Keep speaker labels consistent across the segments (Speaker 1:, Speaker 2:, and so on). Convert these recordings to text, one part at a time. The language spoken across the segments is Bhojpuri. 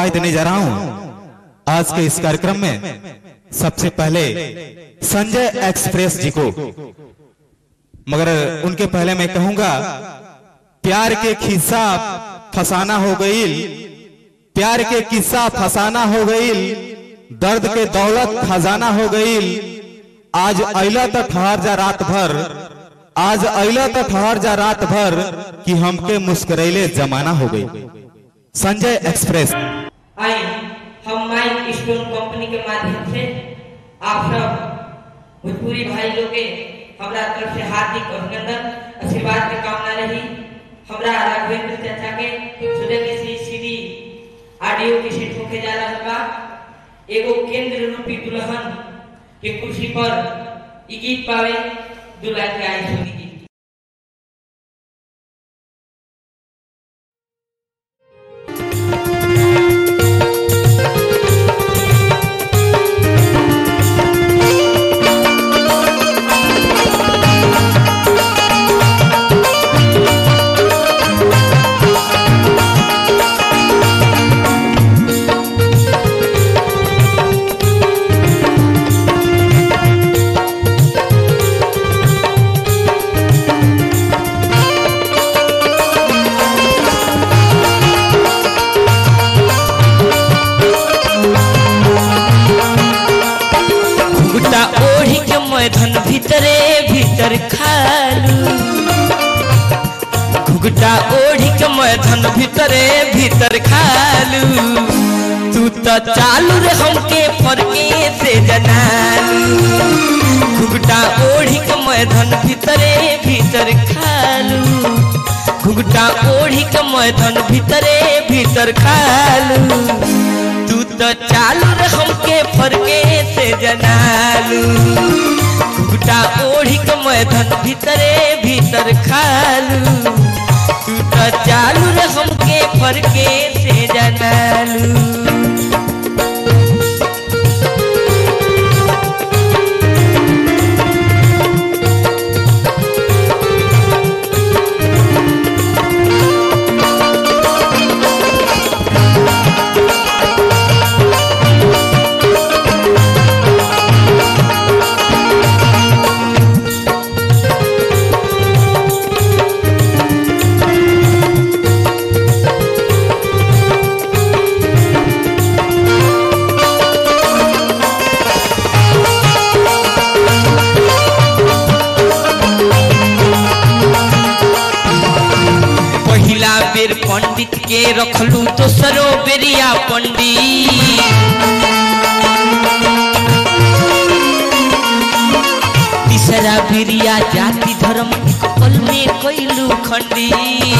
Speaker 1: बधाई देने जा रहा हूँ आज के इस कार्यक्रम में सबसे पहले संजय एक्सप्रेस जी को मगर उनके पहले मैं कहूंगा प्यार के किस्सा फसाना हो गई प्यार के किस्सा फसाना हो गई दर्द के दौलत खजाना हो गई आज अला तो ठहर जा रात भर आज अला तो ठहर जा रात भर कि हमके मुस्करैले जमाना हो गई संजय एक्सप्रेस
Speaker 2: आए हम माइक स्टोन कंपनी के माध्यम से आप सब भोजपुरी भाई लोग के हमरा तरफ से हार्दिक अभिनंदन आशीर्वाद के कामना रही हमरा राघवेंद्र चाचा के सुबह के सी सीडी ऑडियो के सेट होके जा रहा बा एगो केंद्र रूपी दुल्हन के कुर्सी पर ई गीत पावे दुल्हा के आई सुनी जी
Speaker 3: गुटा ओढ़ी के मैदान भीतरे भीतर खालू घुगटा ओढ़ी के मैदान भीतरे भीतर खालू तू तो चालू रे हमके फरके से जनालू घुगटा ओढ़ी के मैदान भीतरे भीतर खालू घुगटा ओढ़ी के मैदान भीतरे भीतर खालू तू तो चालू रे हमके फरके से जनालू घुगटा ओढ़ी के मैदान भीतरे भीतर खालू तू तो चालू रे हमके फरके से जनालू पहिला बेर पंडित के रखलू दोसरो बेरिया पंडित तीसरा बेरिया जाति धर्म एक पल में कैलू खंडी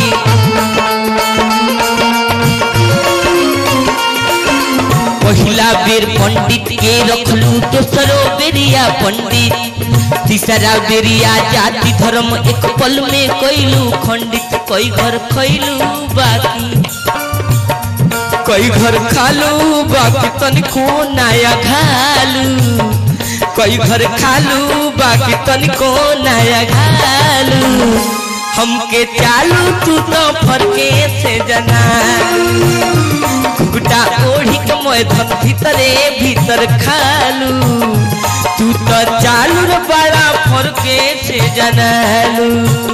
Speaker 3: पहिला बेर पंडित के रखलू दोसरो बेरिया पंडित तीसरा बेरिया जाति धर्म एक पल में कैलू खंडित कई घर खैलू बाकी कई घर खालू बाकी तनिको नया खालू कई घर खालू बाकी तनिको नया खालू हमके चालू तू तो फरके से जना घुगटा ओढ़ी के मैदान भीतरे भीतर खालू तू तो चालू रे बड़ा फरके से जनालू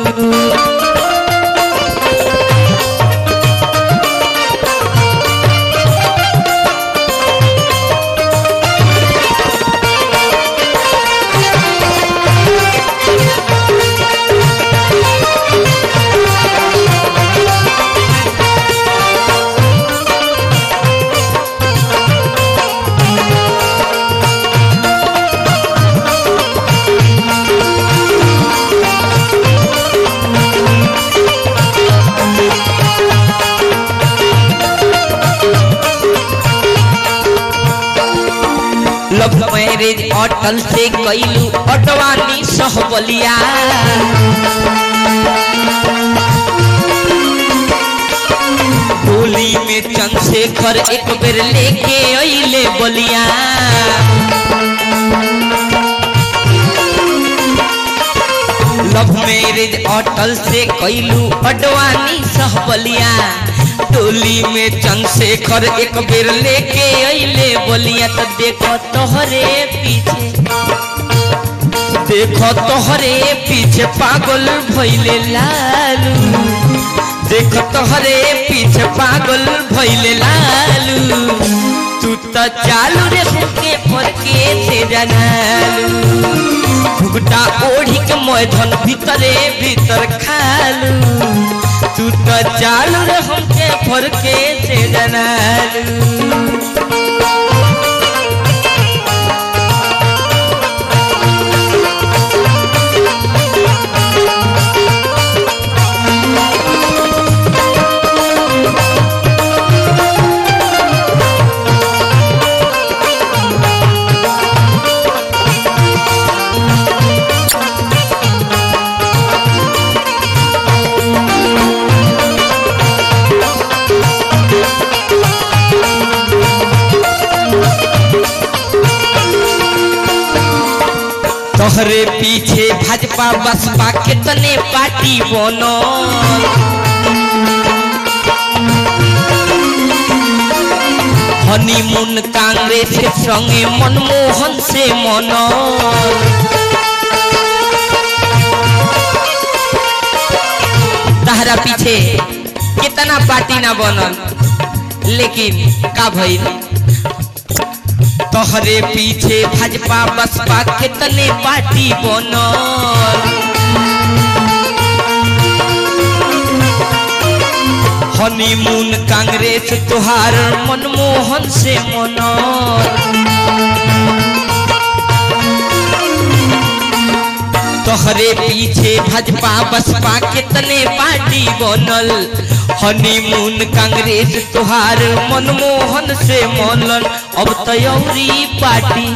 Speaker 3: लव मैरिज अटल से कैलू अटवानी सहबलिया होली में चंद्रशेखर एक बेर लेके अइले बलिया लव मैरिज अटल से कैलू अडवानी सहबलिया टोली में चंद्रशेखर एक बेर लेके अइले बोलिया तो देखो तोहरे पीछे देखो तोहरे पीछे पागल भइले लालू देखो तोहरे पीछे पागल भइले लालू तू तो चालू रे होके फरके से जनालू घुगटा ओढ़ी के मैधन भीतरे भीतर खालू तू तो चालू रे हमके फरके से जनालू तोहरे पीछे भाजपा बसपा कितने पार्टी बनो हनीमून कांग्रेस के संगे मनमोहन से मनो तहरा पीछे कितना पार्टी ना बनल लेकिन का भइल तोहरे पीछे भाजपा बसपा कितने पार्टी बनल हनीमून कांग्रेस तुहार मनमोहन से मनल तोहरे पीछे भाजपा बसपा कितने पार्टी बनल हनीमून कांग्रेस तुहार मनमोहन से मनल अब तयौरी पार्टी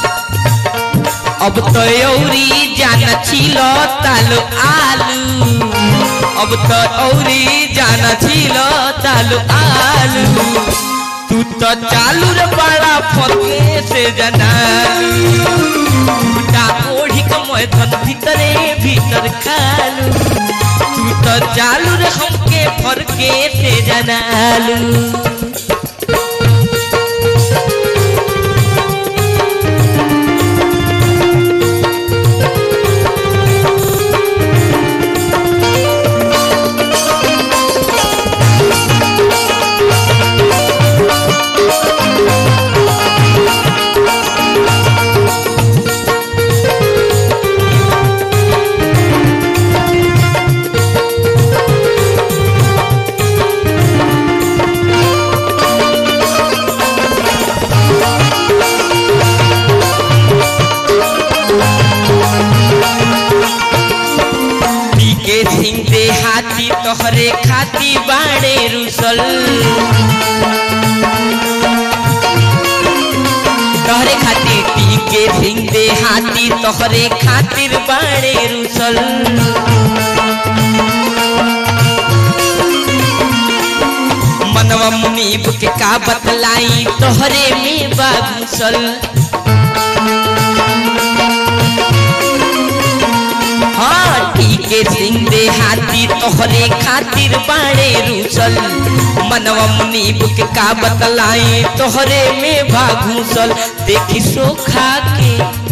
Speaker 3: अब तयौरी जाना छिल तालो आलू अब तो औरी जाना छिल तालो आलू तू तो चालू रे बड़ा फके से जनालू उल्टा ओढ़ी के मैथन भीतरे भीतर खालू तू तो चालू रे हमके फरके से जनालू के सिंह दे हाथी तोहरे खाती बाड़े रुसल तोहरे खातिर टीके सिंह दे हाथी तोहरे खातिर बाड़े रुसल मनवा मुनीब के का बतलाई तोहरे में बागुसल हाँ ठीके सिंह दे हाथी तोहरे खातिर बाड़े रूसल मनवा मुनीब के का बतलाई तोहरे में भागूसल देखी सोखा के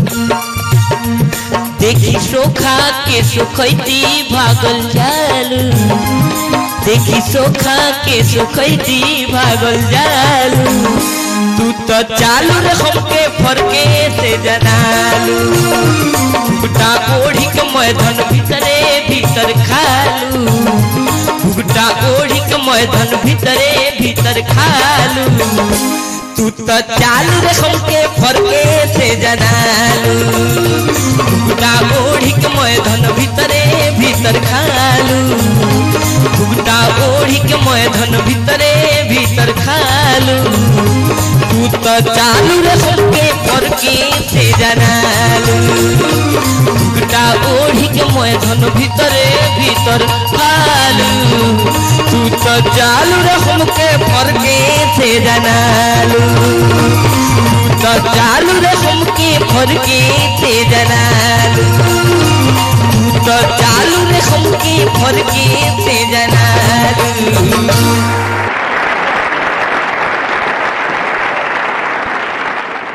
Speaker 3: देखी सोखा के सुखैती भागल जालू देखी सोखा के सुखैती भागल जालू तू तो चालू रे हमके फरके से जनालू भुगटा ओढ़ी के मैदान भीतरे भीतर खालू भुगटा ओढ़ी के मैदान भीतरे भीतर खालू तू तो चालू रे हमके फरके से जनालू भुगटा ओढ़ी के मैदान भीतरे भीतर खालू भुगटा ओढ़ी के मैदान भीतरे भीतर खालू तू तो चालू रे हमके फरके से जनालू भुगटा ओढ़ी के मैदान भीतरे भीतर खालू तू तो चालू रे हमके फरके से जनालू तू तो चालू रे हमके फरके से जनालू तू तो चालू रे हमके फरके से जनालू